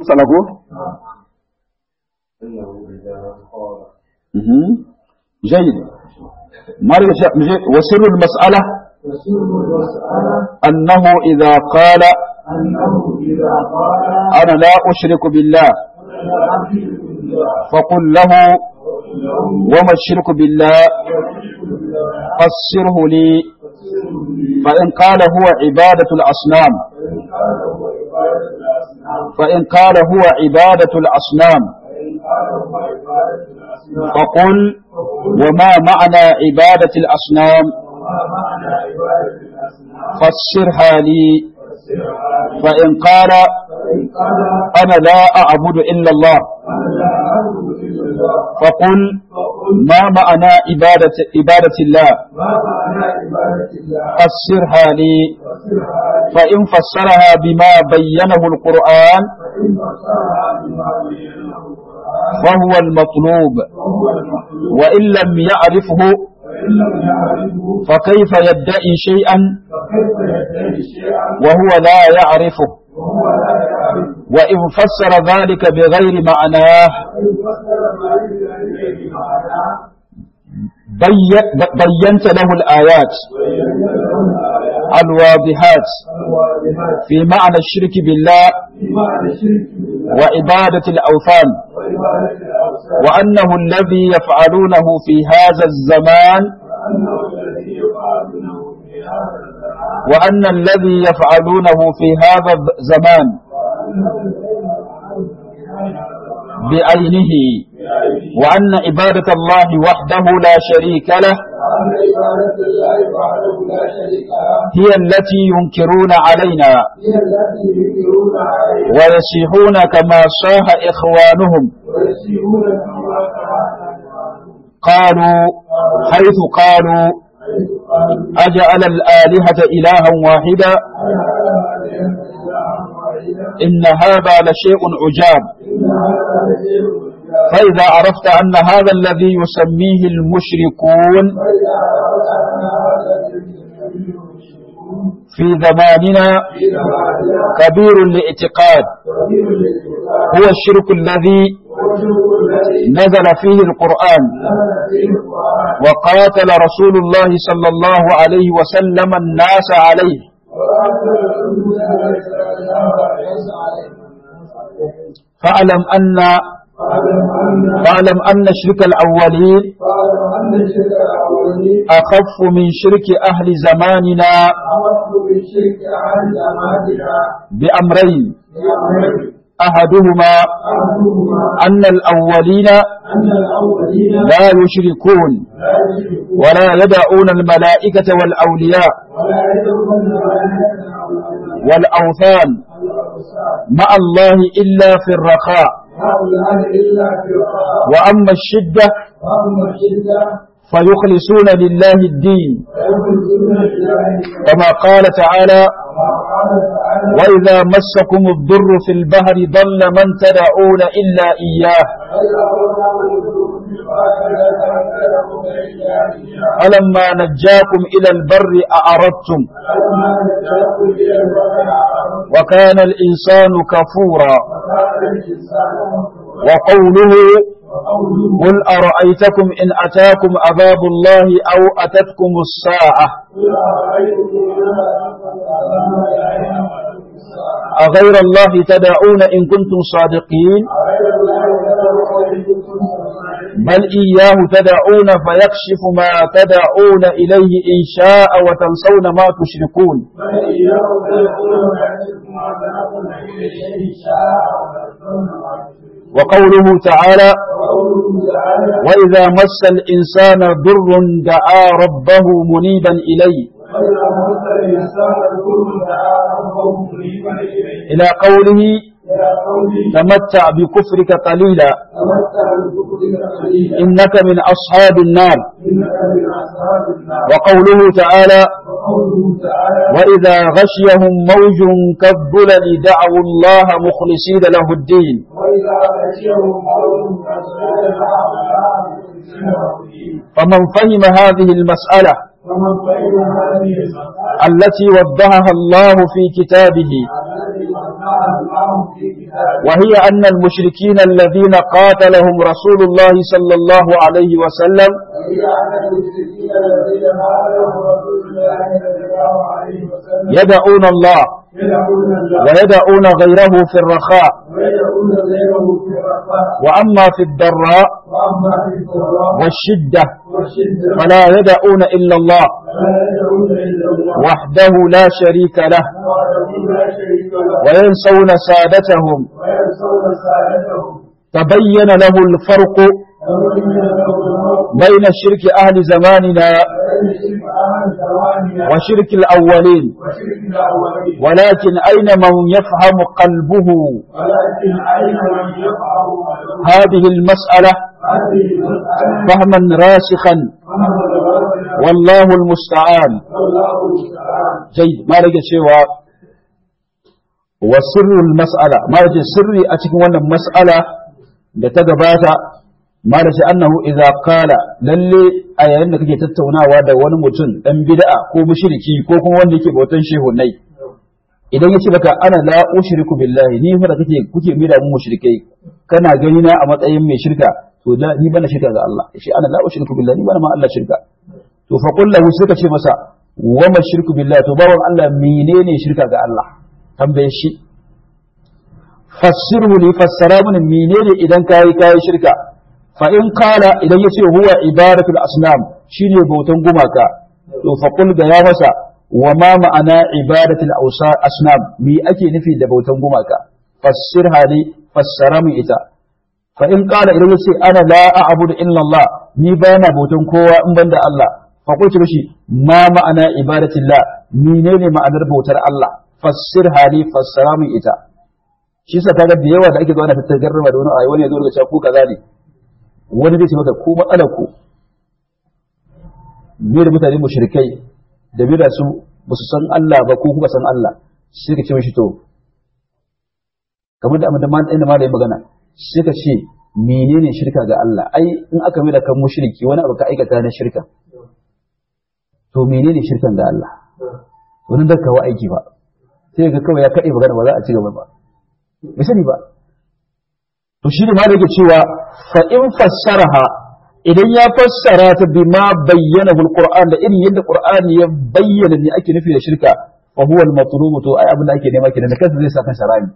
salaku إنه إذا قال جيد مرجع وسر المسألة وسر المسألة أنه إذا قال أنه إذا قال أنا لا أشرك بالله أنا لا أشرك بالله فقل له له وما الشرك بالله وأشرك بالله فسره لي فسر لي فإن قال هو عبادة الأصنام فإن قال هو عبادة فإن قال هو عبادة الأصنام الأصنام فإن قال هو عبادة الأصنام فقل فقل وما معنى عبادة الأصنام وما معنى عبادة الأصنام فسرها لي فسرها لي فإن قال فإن قال أنا لا أعبد إلا الله أنا لا أعبد إلا الله فقل فقل ما معنى عبادة عبادة الله ما معنى عبادة الله فسرها لي فسرها لي فإن فسرها بما بينه القرآن فإن فسرها بما بينه القرآن فهو المطلوب فهو المطلوب وإن لم يعرفه وإن لم يعرفه فكيف يدعي شيئا فكيف يدعي شيئا وهو لا يعرفه وهو لا يعرفه وإن فسر ذلك بغير معناه وإن فسر ما يدعي معناه بي- بينت له الآيات ويبين له الآيات الواضحات الواضحات في معنى الشرك بالله في معنى الشرك بالله وعبادة الأوثان وعبادة الأوثان وأنه الذي يفعلونه في هذا الزمان وأنه الذي يفعلونه في هذا الزمان وأن الذي يفعلونه في هذا الزمان وأنه الذي يفعلونه في هذا الزمان بعينه بعينه وأن عبادة الله وحده لا شريك له وأن عبادة الله وحده لا شريك له هي التي ينكرون علينا هي التي ينكرون عليها ويصيحون كما صاح إخوانهم ويسيئون كما فعل قالوا حيث قالوا حيث قالوا أجعل الآلهة إلها واحدا أنا على أن إلها واحدا إن هذا لشيء عجاب إن هذا لشيء عجاب. فإذا عرفت أن هذا الذي يسميه المشركون فإذا أردت أن هذا الذي يسميه المشركون في زماننا في زماننا كبير الاعتقاد كبير الاعتقاد هو الشرك الذي والشرك الذي نزل فيه القرآن نزل فيه القرآن وقاتل رسول الله صلى الله عليه وسلم الناس عليه وقاتل رسول الله صلى الله عليه وسلم فاعلم أن فاعلم أن فاعلم أن شرك الأولين فاعلم أن الشرك الأولين أخف من شرك أهل زماننا أمر بالشرك عن زماننا بأمرين بأمرين أحدهما أحدهما أن الأولين أن الأولين لا يشركون لا يشركون ولا يدعون الملائكة والأولياء ولا يدعون الملائكة والأولياء والأوثان والأوثان مع الله إلا في الرخاء هؤلاء إلا في الرخاء وأما الشدة وأما الشدة فيخلصون لله الدين فيخرجون لله كما قال تعالى كما قال تعالى وإذا مسكم الضر في البحر ضل من تدعون إلا إياه وإذا أردنا الوجود في البحر لا تعتذرون إلا إياه فلما نجاكم إلى البر أعرضتم فلما نجاكم إلى البر أعرضتم وكان الإنسان كفورا وكان الإنسان كفورا وقوله وقوله قل أرأيتكم إن أتاكم عذاب الله أو أتتكم الساعة قل أرأيتم إن أتاكم عذاب الله وأتتكم الساعة أغير الله تدعون إن كنتم صادقين أغير الله تدعون إن كنتم صادقين بل إياه تدعون فيكشف ما تدعون إليه إن شاء وتنسون ما تشركون بل إياه تدعون ويأتيكم عذاب إليه إن شاء وتدعون ما تشركون وقوله تعالى وقوله تعالى وإذا مس الإنسان ضر دعا ربه منيبا إليه وإذا مس الإنسان الضر دعا ربه منيبا إليه إلى قوله إلى قوله تمتع بكفرك قليلا تمتع بكفرك قليلا إنك من أصحاب النار إنك من أصحاب النار وقوله تعالى وقوله تعالى وإذا غشيهم موج كالظلل دعوا الله مخلصين له الدين وإذا غشيهم قوم فاسجد معهم فمن فهم هذه المسألة ومن فهم هذه المسألة التي وضحها الله في كتابه التي وضحها ما ألقاه في كتابه وهي أن المشركين الذين قاتلهم رسول الله صلى الله عليه وسلم وهي أن المشركين الذين هاجروا رسول الله صلى الله عليه وسلم يدعون الله يدعون الله ويدعون غيره في الرخاء ويدعون غيره في الرخاء وأما في الضراء وأما في الضراء والشدة والشدة فلا يدعون إلا الله فلا يدعون إلا الله وحده لا شريك له وحده لا شريك له وينسون سادتهم وينصون ساعتهم تبين له الفرق ومن له الموت بين شرك أهل زماننا وبين شرك أهل زماننا وشرك الأولين وشرك الأولين ولكن أين من يفهم قلبه ولكن أين من يفعل هذه المسألة هذه المسألة فهما راسخا فهو الرجل والله المستعان والله المستعان جيد ما رجع شيء وسر المسألة ما رجع سري أتكون وانا مسألة لتقبات ما رجع أنه إذا قال للي أي أنك تتونا وادا ونمتن أن بدأ كو مشركي كو كو وانك بوتن شيء ني idan ya ce baka ana la ushriku billahi ni fa da kake kuke mira mu mushrikai kana gani na a matsayin mai shirka to da ni bana shirka ga Allah shi ana la ushriku billahi ni bana ma Allah shirka to fa qul lahu suka ce masa wa ma shirku billahi to bawan Allah menene shirka ga Allah tambaye shi fassirhu li fassara mun menene idan kai kai shirka fa in qala idan yace huwa ibadatul asnam shine bautan gumaka to fa qul ga ya masa wa ma ma'ana ibadatul awsa- asnam me ake nufi da bautan gumaka fassirha li fassara mun ita fa in qala idan yace ana la a'budu illa Allah ni bana bautan kowa in banda Allah fa qultu mishi ma ma'ana ibadatillah menene ma'anar bautar Allah fassir hali fassara min ita shi yasa kaga da yawa da ake zuwa na tattagarrama da wani ayi wani ya zo daga cewa ku kaza ne wani zai ce maka ku matsalar ku me da mutane mushrikai da me da su ba su san Allah ba ko kuka san Allah sai ka ce mishi to kamar da amma inda ma da magana sai ka ce menene shirka ga Allah ai in aka mai da kan mushriki wani abu ka aikata na shirka to menene shirkan ga Allah wani da kawo aiki ba sai ga kawai ya kaɗe magana ba za a ci gaba ba bai sani ba to shi ne ma da yake cewa fa in fassaraha idan ya fassara ta bima bayyana alquran da irin yadda qur'ani ya bayyana ne ake nufi da shirka fa huwa al-matlub to ai abin da ake nema kenan da kansa zai sa kan sharani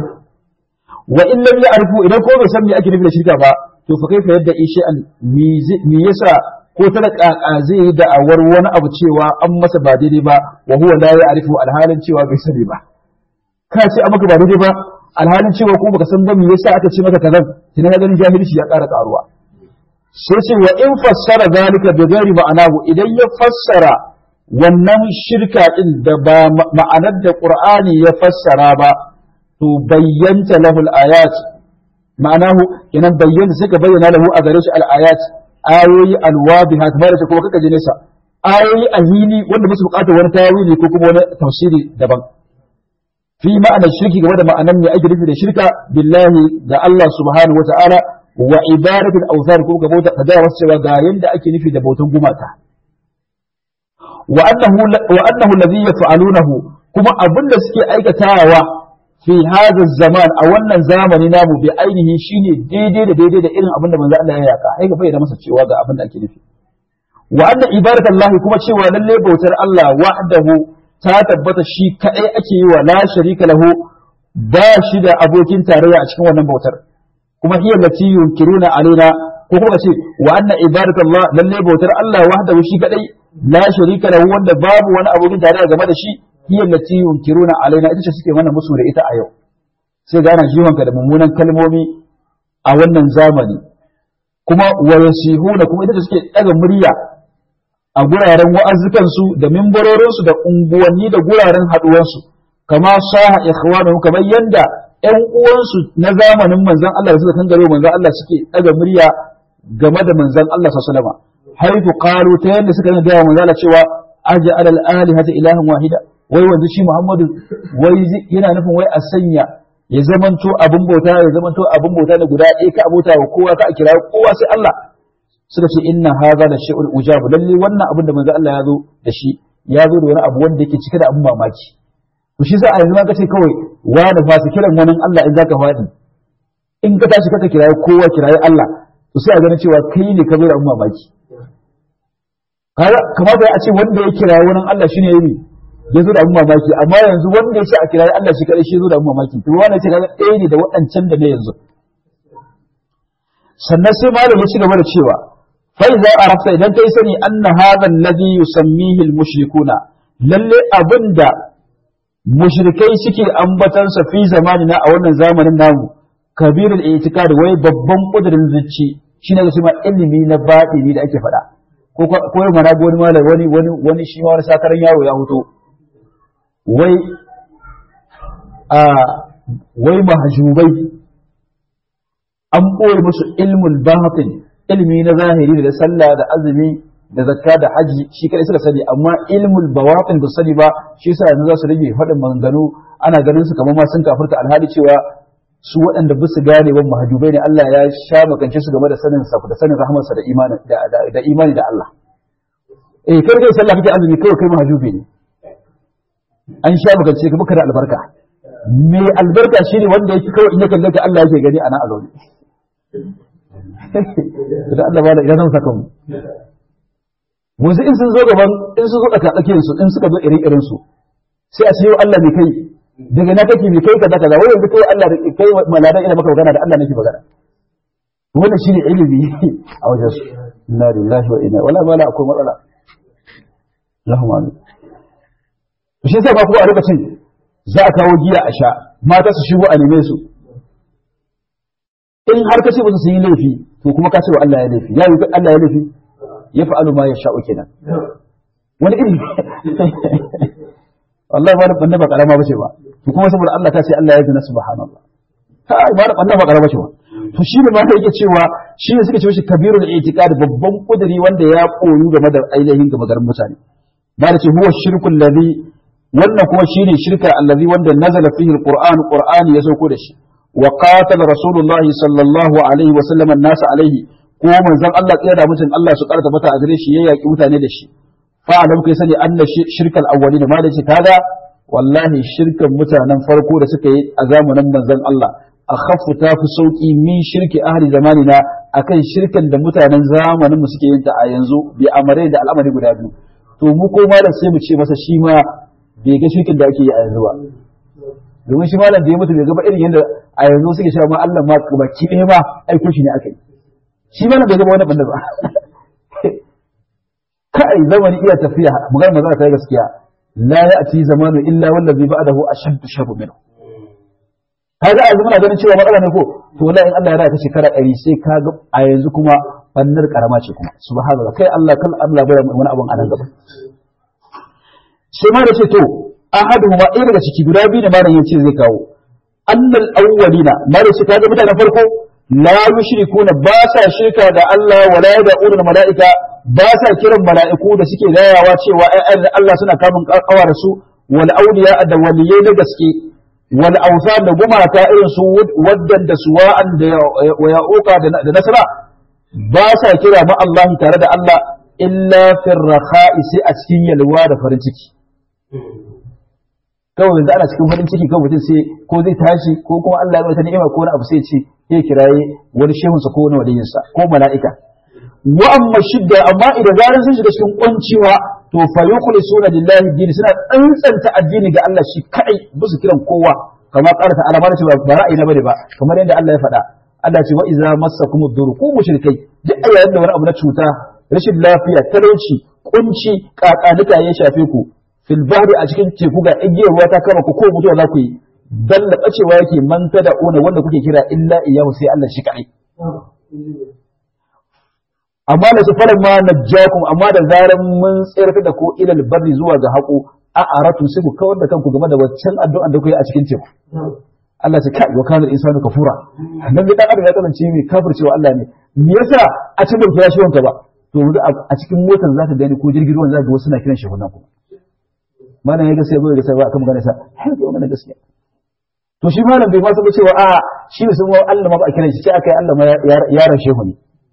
wa in lam ya'rifu idan ko bai san me ake nufi da shirka ba to fa kaifa yadda ishi an me yasa ko ta da kaka zai yi da'awar wani abu cewa an masa ba daidai ba wa huwa la ya'rifu alhalin cewa bai sani ba ka ce an maka ba daidai ba alhalin cewa ko baka san ba me yasa aka ce maka kazan kina ga ganin jahilci ya ƙara karuwa sai ce wa in fassara zalika bi ghairi ma'anahu idan ya fassara wannan shirka din da ba ma'anar da qur'ani ya fassara ba to bayyanta lahu al-ayat ma'anahu idan bayyana sai ka bayyana lahu a gare shi al-ayat ayoyi alwadiha kamar da kuma kaka ji nesa ayoyi a hili wanda musu bukatar wani tawili ko kuma wani tafsiri daban fi ma'anar shirki game da ma'anar ne ake nufi da shirka billahi da Allah subhanahu wata'ala wa ibadatul awthar ko ga bauta kaza wasu cewa ga yanda ake nufi da bautan gumaka wa annahu wa annahu alladhi yaf'alunahu kuma abinda suke aikatawa fi hadha zaman a wannan zamani namu bi ainihi shine daidai da daidai da irin abin da manzo Allah ya yaka ai bai da masa cewa ga abin da ake nufi wa anna ibadatallahi kuma cewa lalle bautar Allah wahdahu ta tabbata shi kadai ake yi wa la sharika lahu ba shi da abokin tarayya a cikin wannan bautar kuma hiya lati yunkiruna alaina ko kuma ce wa anna ibadatallah lalle bautar Allah wahdahu shi kadai la sharika lahu wanda babu wani abokin tarayya game da shi hiya lati yunkiruna alaina ita ce suke mana musu da ita a yau sai ga ana jiwonka da mummunan kalmomi a wannan zamani kuma wa yasihuna kuma ita ce suke daga murya a guraren wa'azukansu da mimbarorinsu da unguwanni da guraren haduwansu kama saha ikhwanu kamar yanda ƴan uwansu na zamanin manzon Allah da suka kangare manzon Allah suke daga murya game da manzon Allah sallallahu alaihi wasallam haifu qalu ta yanda suka ga manzon Allah cewa aj'al al-alihata ilahan wahida wai wanzu shi Muhammadu wai yana nufin wai a sanya ya zamanto abin bauta ya zamanto abin bauta ne guda ɗaya ka abota wa kowa ka a kira kowa sai Allah suka ce inna hadha la shay'un ujab lalle wannan abin da manzo Allah ya zo da shi ya zo da wani abu wanda yake cike da abin mamaki to shi sa a yanzu ma kace kawai wani ba su kiran wani Allah in zaka faɗi in ka tashi kaka kirayi kowa kirayi Allah to sai a ganin cewa kai ne ka zo da umma baki kamata a ce wanda ya kirayi wani Allah shine yayi ya zo da umma baki amma yanzu wanda ya ce a kirayi Allah shi kadai shi zo da umma baki to wannan ce kaga ɗaya ne da waɗancan da ne yanzu sannan sai malam ya ci gaba da cewa fa idza arafta idan kai sani anna hadha alladhi yusammihi almushrikuna lalle abinda mushrikai suke ambatansa fi zamanina a wannan zamanin namu kabirul i'tikad wai babban kudirin zuci shine ga cewa ilimi na batini da ake faɗa ko ko yau mana wani malam wani wani wani shi ma wani sakaran yaro ya hoto wai a wai mahjubai an ɓoye musu ilmul batin ilmi na zahiri da sallah da azumi da zakka da haji shi kadai suka sani amma ilmul bawatin ba sani ba shi yasa yanzu za su rage faɗin maganganu ana ganin su kamar ma sun kafirta alhali cewa su waɗanda ba su gane ban mahajubai ne Allah ya sha makance su game da sanin sa da sanin rahmarsa da imani da imani da Allah eh kai kai sallah kake azumi kai kai mahajubi ne an sha makance ka baka da albarka me albarka shine wanda yake kawai in ya kalle ka Allah yake gani ana a zaune da Allah ba da idan zan saka mu wanzu in sun zo gaban in sun zo tsaka tsakiyar su in suka zo irin irin su sai a ce Allah mai kai daga na kake mai kai kaza kaza wai yanzu kai Allah da kai maladan ina maka magana da Allah nake magana wannan shine ilimi a wajen su inna lillahi wa inna wala mala akwai matsala Allahumma amin shi yasa ba ku a lokacin za a kawo giya a sha mata su shigo a neme su in har ka ce ba su yi laifi to kuma ka ce wa Allah ya laifi ya yi Allah ya laifi ya fa'alu ma ya sha'u kenan wani iri wallahi ba da banda ba karama bace ba to kuma saboda Allah ta ce Allah ya gina subhanallah kai ba da banda ba karama bace ba to shi ne ma da yake cewa shi ne suka ce shi kabirul i'tiqad babban kuduri wanda ya koyu game da ainihin game garin mutane ba da ce huwa shirkul ladhi wannan kuma shine shirka allazi wanda nazala fihi alquran qur'ani ya sauko da shi wa qatala rasulullah sallallahu alaihi wa sallam an-nas alaihi ko manzon Allah tsaya da mutum Allah su karanta mata a gare shi ya yaki mutane da shi fa alam kai sani anna shirkal awwalin ma da ce kaga wallahi shirkan mutanen farko da suka yi a zamanin manzon Allah akhaffu ta fi sauki min shirki ahli zamanina akan shirkan da mutanen zamanin mu suke yin ta a yanzu bi amare da al'amari guda biyu to mu ko malam sai mu ce masa shi ma bai ga shirkin da ake yi a yanzu ba domin shi malam da ya mutu bai gaba irin yadda a yanzu suke cewa ma Allah ma baki ɗaya ma aiko shi ne aka yi shi malam bai gaba wani banda ba kai zamani iya tafiya magana magana ta gaskiya la ya'ti zamanu illa wallazi ba'dahu ashaddu sharru minhu kaga a yanzu muna ganin cewa matsala ne ko to la in Allah ya raya ta shekara ɗari sai kaga a yanzu kuma bannar karama ce kuma subhanallah kai Allah kan Allah bai wani abun a nan gaba sai ma da ce to ahadu ma ɗaya daga ciki guda biyu da malam yace zai kawo annal awwalina ma da ce kaga mutanen farko la yushrikuna ba sa shirka da Allah wala yad'una malaika ba sa kiran mala'iku da suke gayawa cewa ayyan Allah suna kamun kawar su wal awliya da waliyai na gaske wal awsan da gumaka irin su waddan da suwa'an da ya'uka da nasara ba sa kira ma Allah tare da Allah illa fir rakha'i sai a cikin yalwa da farin ciki kawai yanzu ana cikin farin ciki kawai mutum sai ko zai tashi ko kuma Allah ya ta ni'ima ko wani abu sai ce ya kiraye wani shehunsa ko wani waliyinsa ko mala'ika wa amma shidda amma idan zaran sun shiga cikin kwanciwa to fa yukhlisuna lillahi din suna tsantsanta addini ga Allah shi kai su kiran kowa kamar ƙara ta alama cewa ba ra'ayi na bane ba kamar yadda Allah ya faɗa Allah ce wa iza massakum ad-dur ku mushrikai duk a yayin da wani abu na cuta rashin lafiya talauci kunci kakanuka ya shafe ku fil bahri a cikin teku ga igiyar ruwa ta kama ku ko mutuwa za ku yi dalla bacewa yake man da una wanda kuke kira illa iyahu sai Allah shi kai amma da su faran ma najjakum amma da zaran mun tsayar da ko ilal barri zuwa ga haƙo a aratu sai ku kawar da kanku game da waccan addu'an da kuke a cikin teku Allah ce kai wa kana insanu kafura nan da dan adam ya kasance mai kafircewa Allah ne me yasa a cikin kira shi wanka ba to a cikin motar zaka gani ko jirgin ruwan zaka ga wasu na kiran shi wannan kuma malam ya gaskiya bai gaskiya ba akan magana sa har da wannan gaskiya to shi malam bai ma saba cewa a shi ne sun Allah ma ba a kiran shi sai aka yi Allah ma ya rashe mu ne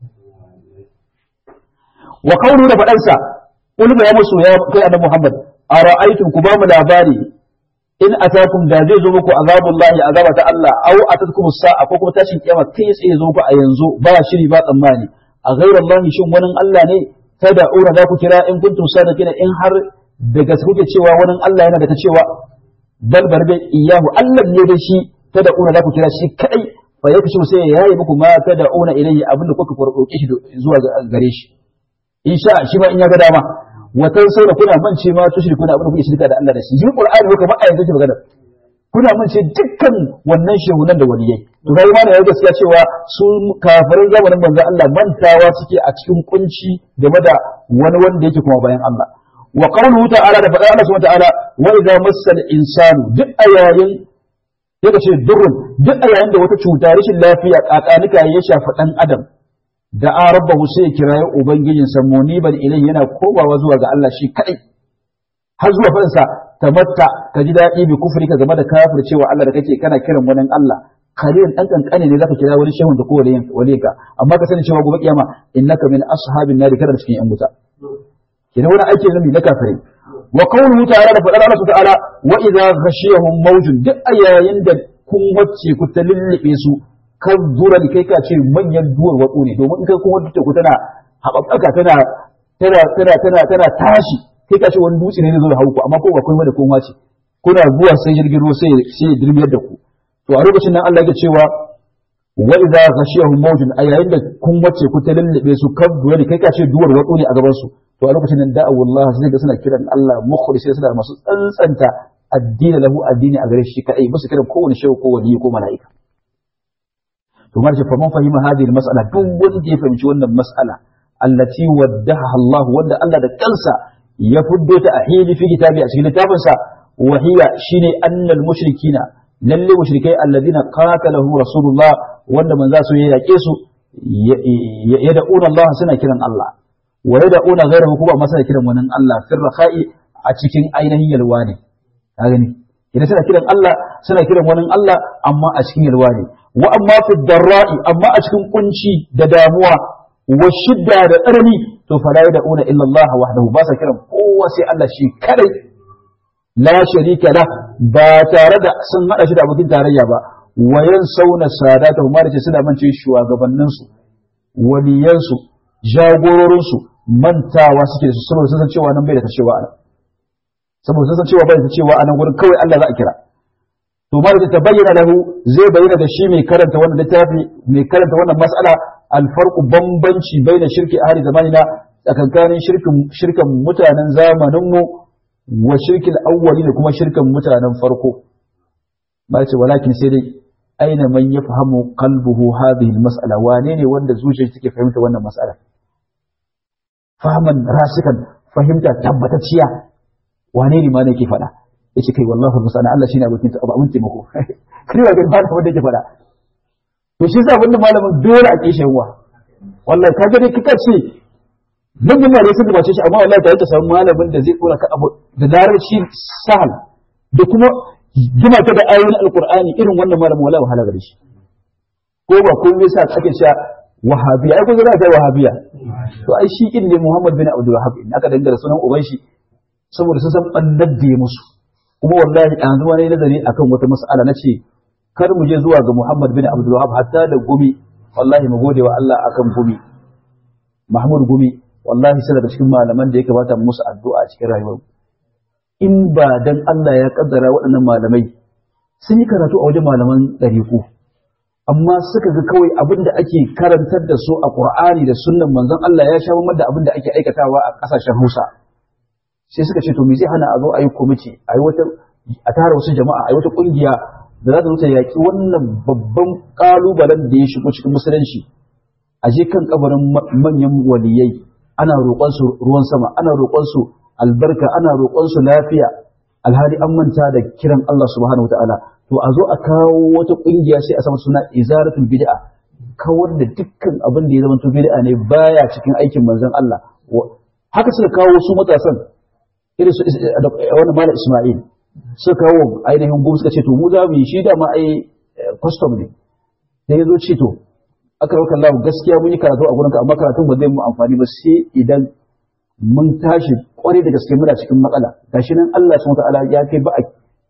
wa kaunu da fadansa ulma ya musu ya kai annabi Muhammad ara'aytum ku ba mu labari in atakum da zai zo muku azabullahi azaba ta Allah aw atatkum sa'a ko kuma tashin kiyama kai tsaye zo muku a yanzu ba shiri ba tsammani a ghayrallahi shin wani Allah ne tad'una za ku kira in kuntum sadiqina in har daga kuke cewa wani Allah yana da ta cewa bal barbe iyahu Allah ne da shi tad'una za ku kira shi kadai fa yakshi sai ya yayi muku ma tad'una ilayhi abinda kuka farkoke shi zuwa gare shi insha shi ma in ya ga dama watan sai da kuna mance ma tushri kuna abin da kuke shirka da Allah da shi yin Qur'ani ko kamar ayyuka magana kuna mance dukkan wannan shehunan da waliyai to kai ma da ya gaskiya cewa su kafirin zamanin manzo Allah mantawa suke a cikin kunci game da wani wanda yake kuma bayan Allah wa qawluhu ta'ala da faɗa Allah subhanahu wa ta'ala wa idza massal insanu duk ayayin yake ce durrun duk ayayin da wata cuta rashin lafiya kakanika ya shafi dan adam da a rabbahu sai kirayi ubangijinsa muniban ilai yana komawa zuwa ga Allah shi kadai har zuwa fansa tamatta ka ji daɗi bi kufri ka game da kafir cewa Allah da kake kana kiran wani Allah kalilan dan kankane ne zaka kira wani shehun da ko waliyin ka amma ka sani cewa gobe kiyama innaka min ashabin nari kana cikin yan wuta kina wani aiki ne na kafirai wa qawluhu ta'ala da fadar Allah ta'ala wa idza ghashiyahum mawjun duk ayayin da kun wacce ku ta lullube su kan zura da kai ka ce manyan duwar watsu ne domin in kai kuma duk ku tana haɓaɓɓaka tana tana tana tana tana tashi kai ka ce wani dutse ne zai hauku amma ko ba kuma da kuma ce kuna zuwa sai jirgin ruwa sai sai ya dirmiyar da ku to a lokacin nan Allah ya cewa wa idza ghashiyahum mawjun a yayin da kun wace ku ta lallabe su kan zura da kai ka ce duwar watsu ne a gaban su to a lokacin nan da'awu Allah sai ga suna kiran Allah mukhlis suna masu tsantsanta addini lahu addini a gare shi kadai musu kiran kowane shehu ko wali ko mala'ika to ma ce faman fahima hadhihi mas'ala duk wanda ya fahimci wannan mas'ala allati waddaha Allah wanda Allah da kansa ya fuddo ta a hili fi kitabi a cikin littafin sa wa hiya shine annal mushrikina lalle mushrikai alladhina qatalahu rasulullah wanda manza su ya yake su yad'una Allah suna kiran Allah wa yad'una ghayrahu kuma ma suna kiran wani Allah firrakhai a cikin ainihin yalwa ne ka gani idan suna kiran Allah suna kiran wani Allah amma a cikin yalwa ne wa amma fi darra'i amma a cikin kunci da damuwa wa shidda da tsanani to fala yad'una illa Allah wahdahu ba sa kiran kowa sai Allah shi kadai la sharika la ba tare da sun hada shi da abokin tarayya ba wa yansawna sadatahu ma da ce suna mance shugabannin su waliyan su jagororin su mantawa suke da su saboda sun san cewa nan bai da ta cewa anan saboda sun san cewa bai da ta cewa anan gurin kawai Allah za a kira to ma da tabayyana lahu zai bayyana da shi mai karanta wannan littafi mai karanta wannan mas'ala alfarqu bambanci baina shirki ahli zamanina tsakankanin shirkin shirkan mutanen zamanin mu wa shirkil awwali da kuma shirkan mutanen farko ba ce walakin sai dai aina man yafhamu qalbuhu hadhihi almas'ala wane ne wanda zuciyar take fahimta wannan mas'ala fahman rasikan fahimta tabbatacciya wane ne ma ne ke faɗa yace kai wallahi musana Allah shine abokin ta abun taimako kai ba ga ba wanda yake fada to shi yasa wannan malamin dole a kishin wa wallahi kaga dai kika ce mun yi malai sun gabace shi amma wallahi ta ta samu malamin da zai kora ka abu da larabci sahal da kuma jima ta da ayoyin alqur'ani irin wannan malamin wallahi wahala gare shi ko ba ko yasa ake cewa wahabiya ai kun ga ta wahabiya to ai shi kin ne Muhammad bin Abdul Wahhab in aka dangara sunan uban shi saboda sun san bannar da ya musu kuma wallahi an zuwa ne nazari akan wata mas'ala nace kar mu je zuwa ga Muhammad bin Abdul Wahhab hatta da gumi wallahi mu gode wa Allah akan gumi Mahmud gumi wallahi sai daga cikin malaman da ya kamata musu addu'a a cikin rayuwar in ba dan Allah ya kaddara waɗannan malamai sun yi karatu a wajen malaman ɗariƙu amma suka ga kawai abin da ake karantar da su a Qur'ani da sunnan manzon Allah ya sha da abin da ake aikatawa a ƙasashen Hausa sai suka ce to me zai hana a zo a yi kwamiti a yi wata a tara wasu jama'a a yi wata kungiya da za ta zo ta yaƙi wannan babban ƙalubalen da ya shigo cikin musulunci a je kan kabarin manyan waliyai ana roƙon su ruwan sama ana roƙon su albarka ana roƙon su lafiya alhali an manta da kiran Allah subhanahu wataala to a zo a kawo wata kungiya sai a sama suna izaratul bid'a kawar da dukkan abin da ya zama bid'a ne baya cikin aikin manzon Allah haka suka kawo su matasan irin su wani mala Ismail suka kawo ainihin gum suka ce to mu za mu yi shi da ma ai custom ne sai ya zo ce to aka rauka Allah gaskiya mun yi karatu a gurinka amma karatun ba zai mu amfani ba sai idan mun tashi kwarai da gaske muna cikin matsala gashi nan Allah subhanahu wataala ya kai ba a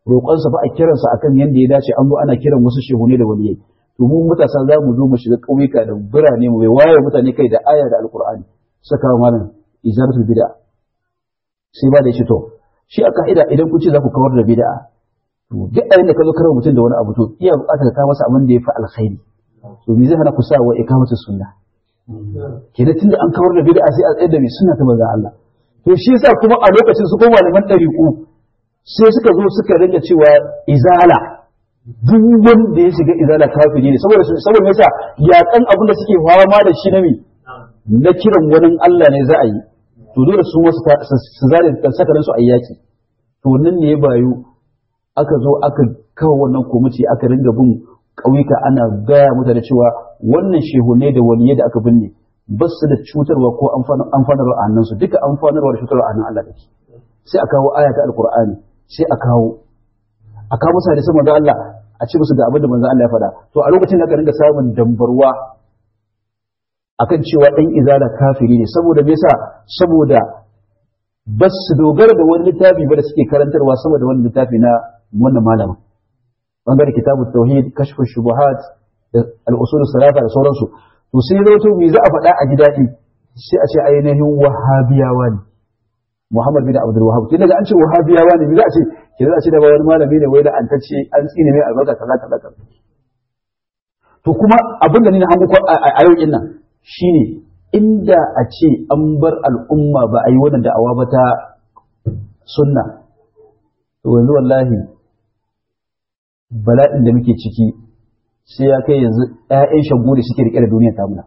roƙonsa ba a kiransa akan yadda ya dace an zo ana kiran wasu shehune da waliyai to mu matasa za mu zo mu shiga ƙauyuka da birane mu bai waye mutane kai da aya da alƙur'ani saka wa malam ijaratul bid'a sai ba da shi to shi a ka'ida idan kun ce za ku kawar da bid'a to duk ayin da ka zo karar mutum da wani abu to iya buƙatar ka masa abin da ya fi alkhairi to me zai hana ku sa wa ikamatu sunna kenan tunda an kawar da bid'a sai a tsayar da mai sunna ta manzon Allah to shi yasa kuma a lokacin su ko malaman ɗariƙu sai suka zo suka rinka cewa izala duk wanda ya shiga izala kafiri ne saboda saboda yasa yakan abin da suke fama da shi na me na kiran wani Allah ne za a yi to dole su wasu su zare sakarin su a yaki to nan ne ya bayu aka zo aka kawo wannan komiti aka ringa bin ƙauyuka ana gaya mutane cewa wannan shehunai da waliyai da aka binne ba su da cutarwa ko amfanarwa a hannunsu duka amfanarwa da cutarwa a hannun Allah take sai a kawo aya ta alkur'ani sai a kawo a kawo musu hadisan manzo Allah a ce musu ga abin da manzo Allah ya faɗa to a lokacin da aka ringa samun dambarwa akan cewa ɗan izala kafiri ne saboda me yasa saboda ba su dogara da wani littafi ba da suke karantarwa sama da wani littafi na wannan malamin bangare kitabut tauhid kashfu shubuhat da al-usul salata da sauransu to sai zo to me za a faɗa a ji daɗi sai a ce ainihin wahabiyawa ne Muhammad bin Abdul Wahhab kin daga an ce wahabiyawa ne me za a ce ke za a ce da wani malami ne wai da an tace an tsine mai albarka kaza kaza kaza to kuma abin da ni na hango a yau din nan shine inda a ce an bar al'umma ba a yi wannan da'awa ba ta sunna to yanzu wallahi bala'in da muke ciki sai ya kai yanzu ‘ya'yan shagu da suke riƙe da duniya ta muna.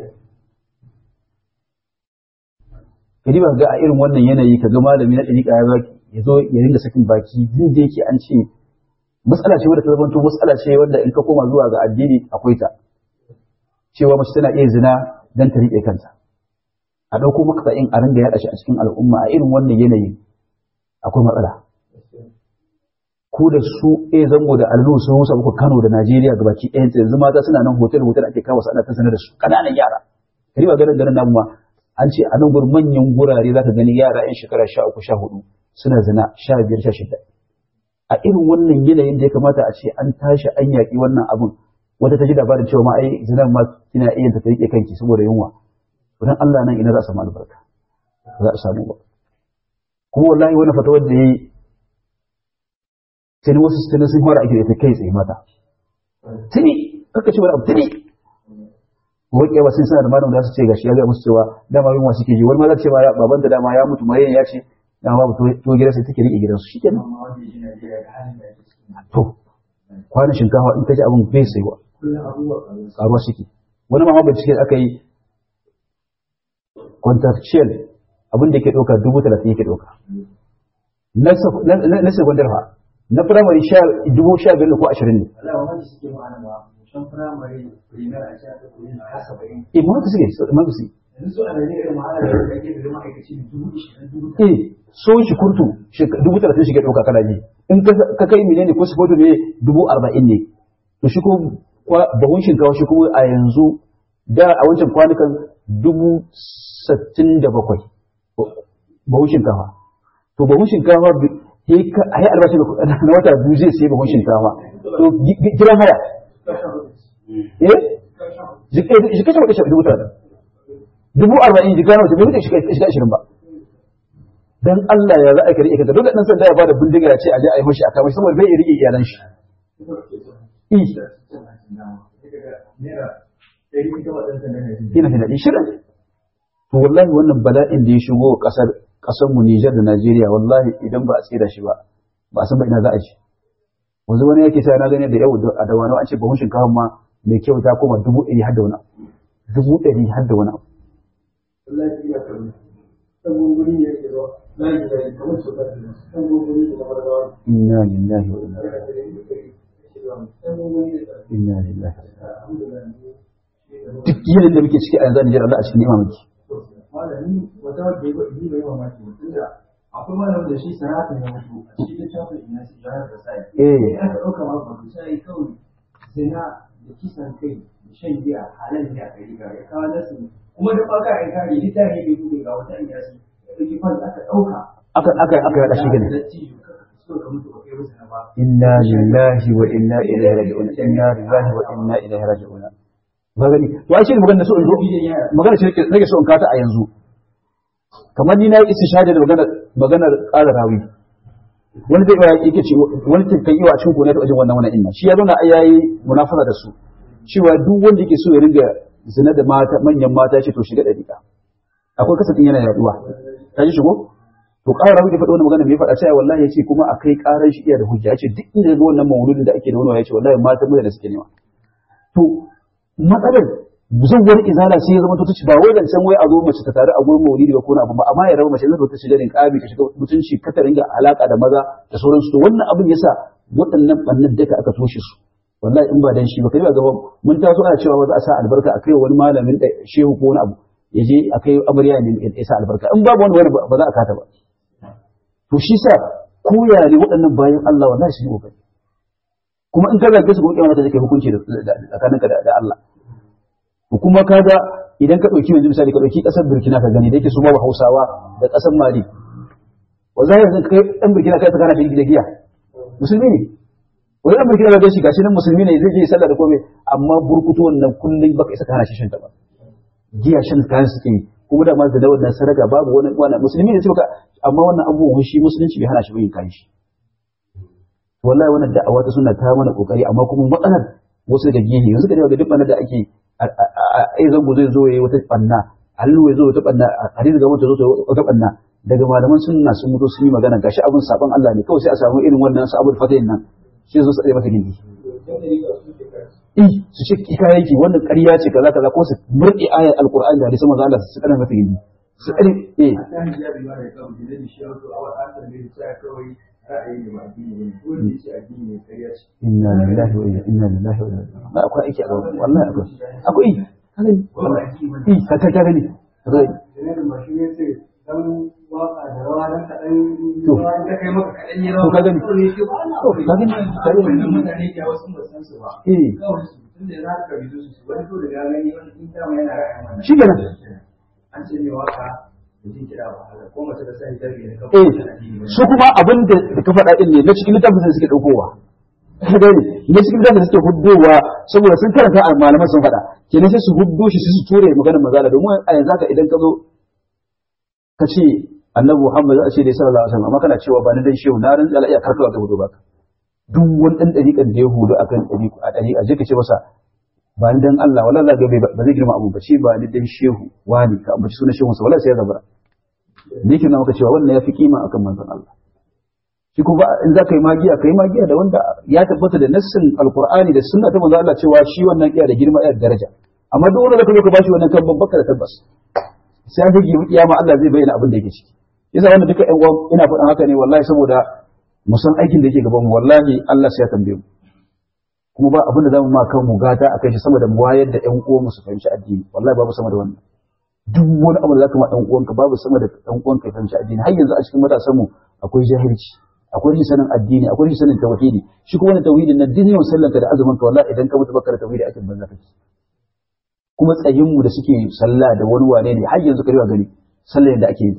Kadi ba ga a irin wannan yanayi ka ga malami na ɗariƙa ya ya zo ya ringa sakin baki din da yake an ce matsala ce wadda ta zamanto matsala ce wanda in ka koma zuwa ga addini akwai ta cewa mace tana iya zina don ta riƙe kanta a ɗauko maka in a ringa yaɗa shi a cikin al'umma a irin wannan yanayi akwai matsala ko da su a zango da allu sun rusa muku Kano da Najeriya gabaki ɗayan yanzu mata suna nan hotel hotel ake kawo ana ta sanar da su ƙananan yara kari ba ganin garin namu ma an ce a nan gurin manyan gurare za ka gani yara yan shekara sha uku sha hudu suna zina sha biyar sha shida a irin wannan yanayin da ya kamata a ce an tashi an yaƙi wannan abin wata ta ji labarin cewa ma ai zinar ma kina iya ta riƙe kanki saboda yunwa don Allah nan ina za a samu albarka za a samu ba kuma wallahi wani fatawar da ya yi sai wasu tuni sun fara ake da ita kai tsaye mata tuni kaka ce wani abu tuni ko kiyama sun sanar da malamin da su ce gashi ya ga musu cewa dama yunwa suke ji wani ma za ce ma baban da dama ya mutu mai ya ce dama babu to gidan sai take rike gidansu shikenan to kwanan shinkafa in ka ji abin bai saiwa karuwa suke wani ma bincike aka yi contractual abin da yake ɗauka dubu talatin yake ɗauka na secondary fa na firamare dubu sha biyar ko ashirin ne. Eh, ma suke, ma su Eh, so shi kurtu dubu talatin shi ke ɗauka kana ji. In ka kai mene ne ko su foto ne dubu arba'in ne. To shi ko bahun shinkawa shi kuma a yanzu da a wancan kwanukan dubu sittin da bakwai. Bahun shinkawa. To bahun shinkawa a yi albashi na wata biyu zai sai bahun shinkafa to gidan haya eh shi kashe wata dubu tara dubu arba'in jika na wata bai wuce shiga ashirin ba dan Allah ya za a kare ikata dole dan sanda ya bada bindiga ya ce a je a yi mashi a kama shi saboda bai iya rike iyalan shi ina fi daɗi shirin to wallahi wannan bala'in da ya shigo ƙasar mu Nijar da Najeriya wallahi idan ba a tsira shi ba ba san ba ina za a ci wanzu wani yake sai na gani da yau a da wani an ce bahun shinkafa ma mai kyau ta koma dubu ɗari har da wani dubu ɗari har da wani inna lillahi wa inna inna lillahi duk yanayin da muke ciki a yanzu a Nijar Allah a cikin ni'ima muke malami wata wadda ya yi bai mamaki tunda akwai malamin da shi sanata ya mutu a cikin littafin ina shi jihar da sai eh aka ɗauka ma ba sai kawai zina da kisan kai da shan giya halal ne a gari ga ya kawo nasu kuma da baka ai kare littafi bai bude ga wata iyasi da ɗauki fan aka ɗauka aka aka aka yada shi gane so ka mutu ba kai musu na ba inna lillahi wa inna ilaihi raji'un inna lillahi wa inna ilaihi raji'un ba gani to ai shi ne magana so in zo magana shi nake nake so in kata a yanzu kamar ni na yi istishhadi da magana maganar ƙara rawi wani zai iya yake ce wani kan yi wa cikin gona da wajen wannan wannan inna shi ya zauna ai yayi munafasa da su cewa duk wanda yake so ya ringa zina da mata manyan mata ya ce to shiga dariƙa akwai kasafin yana yaduwa ta ji shigo to ƙara rawi da faɗa wannan magana me faɗa cewa wallahi yace kuma akai ƙarar shi iya da hujja yace duk inda ga wannan mauludin da ake da wani yace wallahi mata mu da suke nema to matsalar zuwar izala sai ya zama to tace ba wai dan san wai a zo mace ta tare a gurin maulidi ba ko na abu ba amma ya raba mace zai ta shiga rin kabi ta shiga mutunci ka ta ringa alaka da maza da sauransu to wannan abin yasa waɗannan bannan daka aka toshe su wallahi in ba dan shi ba kai ba gaban mun taso ana cewa za a sa albarka a kai wani malamin da shehu ko wani abu ya je a kai amarya ne ya sa albarka in babu wani wani ba za a kata ba to shi sa koya ne waɗannan bayan Allah wallahi su yi kokari kuma in ka zage su kuma kiyama ta take hukunci da tsakaninka da Allah kuma kaga idan ka ɗauki yanzu misali ka ɗauki ƙasar Burkina ka gani da yake su ma Hausawa da ƙasar Mali wa za yanzu kai ɗan Burkina kai ta kana da giya musulmi ne wani ɗan Burkina ga shi gashi nan musulmi ne zai je sallah da komai amma burkutu wannan kullum baka isa ka hana shi shan ta ba giya shan kayan suke yi kuma da ma da wannan sadaka babu wani wani musulmi ne ce baka amma wannan abubuwan shi musulunci bai hana shi yin kayan shi wallahi wannan da'awa ta suna ta mana kokari amma kuma matsalar wasu daga gehe yanzu ka ga duk da ake ai zango zai zo yayi wata banna hallu ya zo wata banna hadisi ga wata zo wata banna daga malaman sunna sun mutu sun yi magana gashi abin saban Allah ne kawai sai a samu irin wannan sabul fatayin nan shi zo su tsaye maka gindi eh su ce kika yake wannan ƙarya ce kaza kaza ko su murɗe ayar alqur'ani da hadisin manzo Allah su kana maka gindi su tsare eh a kan hijabi ma da kan da shi wato a wata an tambaye shi kawai ra'ayi ne ba addini ne ko ne ce addini ne ƙarya ce inna lillahi wa inna ilaihi raji'un ba akwai aiki a gaban wallahi akwai akwai kaga wallahi eh ka ka ka gani da ne ba shi ne sai dan waka da rawa dan kadan To. rawa ta kai maka kadan ne To, ka gani. to ne shi ba To, ka gani. Ka gani. wannan mutane ke wasu ba san su ba eh kawai su tunda za ka bi su su wani to da ya gani wani in dama yana ra'ayin wannan shi kenan an ce mai waka da jin kiɗa ba haka ko mace da sai hijabi ne eh kawai su kuma abin da ka faɗa din ne na cikin littafin da suke ɗaukowa ka gani na cikin littafin da suke huddowa saboda sun karanta a malaman sun faɗa kenan sai su huddo shi sai su ture maganar mazala domin a yanzu haka idan ka zo ka ce annabi Muhammad za a ce dai sallallahu alaihi wasallam amma kana cewa ba ni dan shehu na ran Allah iya karkawa ga hudu baka duk wani dan dariƙan da ya hudu akan dariƙa a dariƙa je ka ce masa ba ni dan Allah wallahi za ga bai ba zai girma abu ba ce ba ni dan shehu wani ka ambaci sunan shehun sa wallahi sai ya zabara ne ke maka cewa wannan ya fi kima akan manzon Allah shi kuma in za ka yi magiya ka yi magiya da wanda ya tabbata da nassin alqur'ani da sunna ta manzon Allah cewa shi wannan iya da girma iya da daraja amma duk wanda zaka zo ka bashi wannan kan baka da tabbas sai an fage kiyama Allah zai bayyana abin da yake ciki yasa wannan duka ƴan uwan ina faɗin haka ne wallahi saboda mu san aikin da yake gaban mu wallahi Allah sai ya tambaye mu kuma ba abin da zamu ma kan mu gata akai shi sama da mu wayar da ƴan uwan mu su fahimci addini wallahi babu sama da wannan duk wani abu da zaka ma ɗan uwanka babu sama da ɗan uwanka ya fahimci addini har yanzu a cikin matasan mu akwai jahilci akwai rashin sanin addini akwai rashin sanin tauhidi shi kuma wannan tauhidin nan duk yawan sallanka da azumin ka wallahi idan ka mutu baka da tauhidi ake banza kake kuma tsayin mu da suke sallah da wani wane ne har yanzu ka riwa gani sallar da ake yi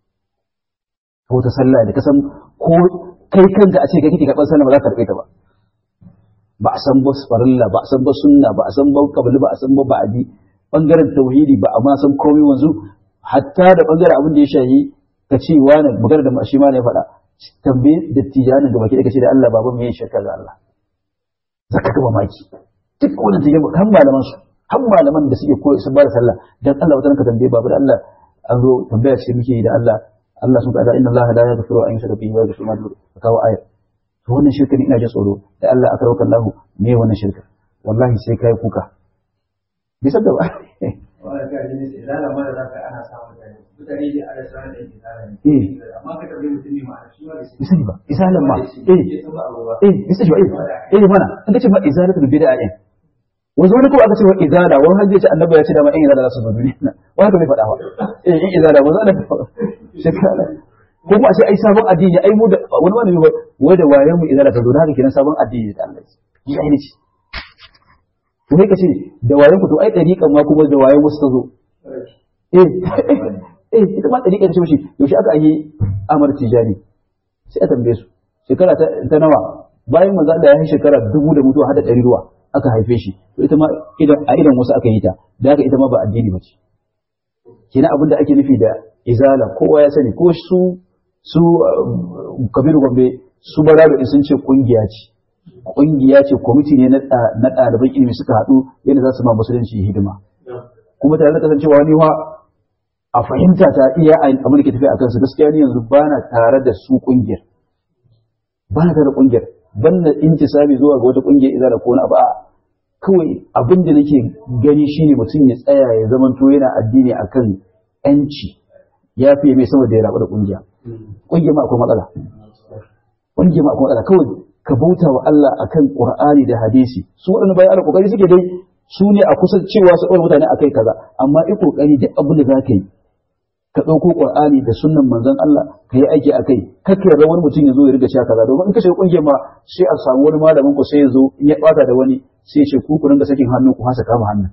ko ta sallah da kasan ko kai kanka a ce kai kike karɓar sallah ba za ka karɓe ta ba ba a san ba farilla ba a san ba sunna ba a san ba kabili ba a san ba ba'adi bangaren tauhidi ba a ma san komai wanzu hatta da bangaren abin da ya shayi ka ce wani magana da shi ma ne faɗa tambaye da tijanin da baki da kace da Allah babu me shirka ga Allah zaka ga mamaki duk wannan tijan kan malaman su har malaman da suke koyi sun ba da sallah dan Allah wata ka tambaye babu da Allah an zo tambaya ce muke yi da Allah Allah sun ta'ala inna Allah la yaghfiru an yushraka bihi wa yaghfiru ma dun kawo aya to wannan shirka ne ina ji tsoro da Allah aka rauka Allah me wannan shirka wallahi sai kai kuka bisa da ba wanda ka ji ne sai zala ma da zaka ana samun mutane mutane da ala sanar da yake tsara Eh. ne amma ka tambaye mutum ne ma'ana shi ma da shi bisa ba isalan ma eh ya san ba abu ba eh bisa ba eh eh mana in kace ma izalatul bid'a eh wanzu wani ko aka ce wa izala wani hajji ya ce annabi ya ce da ma in izala za su zo duniya wani ka bai faɗa ba eh in izala wanzu ana shekara ko kuma a ce ai sabon addini ai mu da wani wani ne wai da wayan mu izala ta zo da haka kenan sabon addini da Allah ya yi ce to sai ka ce da wayan ku to ai dariƙan ma kuma da wayan wasu ta zo eh eh ita ma dariƙan ce mishi yaushe aka yi Amar Tijani sai a tambaye su shekara ta nawa bayan manzo Allah ya yi shekara dubu da mutuwa hada ɗari ruwa aka haife shi to ita ma idan a idan wasu aka yi ta da haka ita ma ba addini ba ce kenan abin da ake nufi da izala kowa ya sani ko su su kabiru gombe su barado sun ce kungiya ce kungiya ce kwamiti ne na ɗaliban ilimi suka haɗu yadda za su ma musulunci hidima kuma tare da kasancewa wani wa a fahimta ta iya abin da ke tafiya a kansu gaskiya ni yanzu ba na tare da su kungiyar ba na tare da kungiyar ban na intisabi zuwa ga wata kungiyar izala ko wani abu a kawai abin da nake gani shine mutum ya tsaya ya zamanto yana addini akan yanci ya fiye mai saboda ya rabu da kungiya kungiya ma akwai matsala kungiya ma akwai matsala kawai ka bauta wa Allah akan Qur'ani da hadisi su waɗanda bayan Allah kokari suke dai su ne a kusa cewa su ɗaura mutane akai kaza amma i kokari duk abin da zaka yi ka ɗauko Qur'ani da sunnan manzon Allah ka yi aiki akai kake yarda wani mutum ya zo ya riga sha kaza domin in ka shiga kungiyar ma sai a samu wani malamin ku sai ya zo in ya bata da wani sai ya ce ku ku ringa sakin hannu ku hasa kama hannun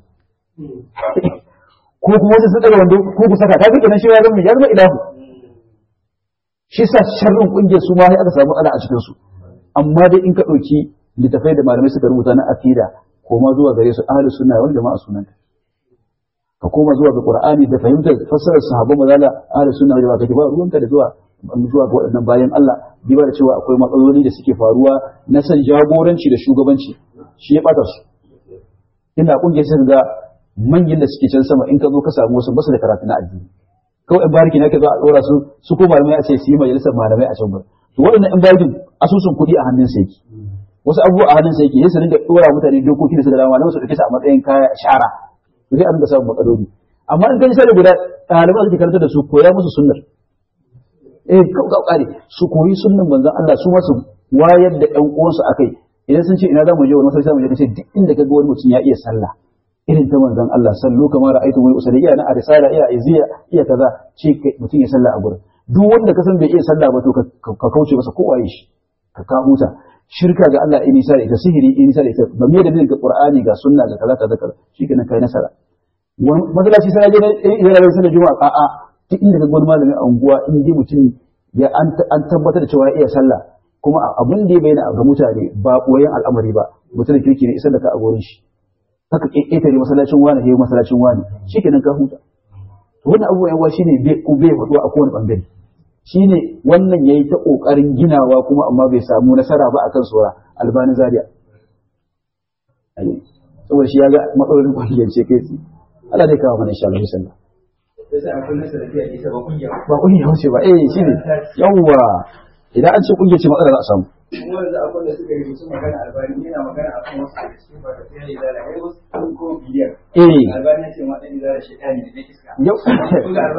ko kuma wasu sun daga wando ko ku saka ta kenan shi ya zama ya zama ilahu shi sa sharrin kungiyar su ma sai aka samu ana a cikin su amma dai in ka ɗauki littafai da malamai suka rubuta na akida koma zuwa gare su ahlus sunna wal jama'a sunanta ka koma zuwa ga qur'ani da fahimtar fassarar sahabban mazala ahlus sunna wal jama'a kake ba ruwanka da zuwa zuwa ga waɗannan bayan Allah diba da cewa akwai matsaloli da suke faruwa na san jagoranci da shugabanci shi ya bata su ina kungiyar sai ga manyan da suke can sama in ka zo ka samu wasu basu da karatu na addini kawai in bariki ne ka zo a dora su su ko malamai a ce su yi majalisar malamai a can gurin to waɗannan in barikin asusun kuɗi a hannun sa yake wasu abubuwa a hannun sa yake sai su dinga dora mutane dokoki da su da dama na su dauke su a matsayin kaya shara to sai an ga samun matsaloli amma in ka sai da guda ɗaliban suke karanta da su koya musu sunnar eh kau kare su koyi sunnan manzon Allah su masu wayar da ƴan uwansu akai idan sun ce ina za mu je wani masallaci mu je kace duk inda kaga wani mutum ya iya sallah irin ta manzon Allah sallu kamar ra'aytu wani usali iya na arisala iya iziya iya kaza ce mutum ya sallah a gurin duk wanda ka san bai iya sallah ba to ka kauce masa kowa shi ka ka huta shirka ga Allah in nisa da ita sihiri in nisa da ita ba me da bin ga Qur'ani ga sunna ga kaza kaza kaza shikenan kai nasara masallaci sai je idan da sallar juma'a a'a duk inda ka gwani malami a unguwa in dai mutum ya an tabbatar da cewa ya iya sallah kuma abin da ya bayyana ga mutane ba koyan al'amari ba mutum kirki ne isar da ka a gurin shi haka ƙetare masallacin wani ya masallacin wani shikenan ka huta wannan abubuwan yawa shine bai bai faɗuwa a kowane bangare shine wannan yayi ta kokarin ginawa kuma amma bai samu nasara ba akan sura albani zaria saboda shi ya ga matsalolin kwalliyar ce kai Allah zai kawo mana insha Allah sallah ba kungiya wace ba eh shine yawwa idan an ce kungiya ce matsala za a samu kuma yanzu akwai da suka yi musu magana albani yana magana a kan wasu daga cikin ba da fiye da zala ya wasu ko biliyan eh albani ya ce ma ɗan zala shi ɗani da na iska yau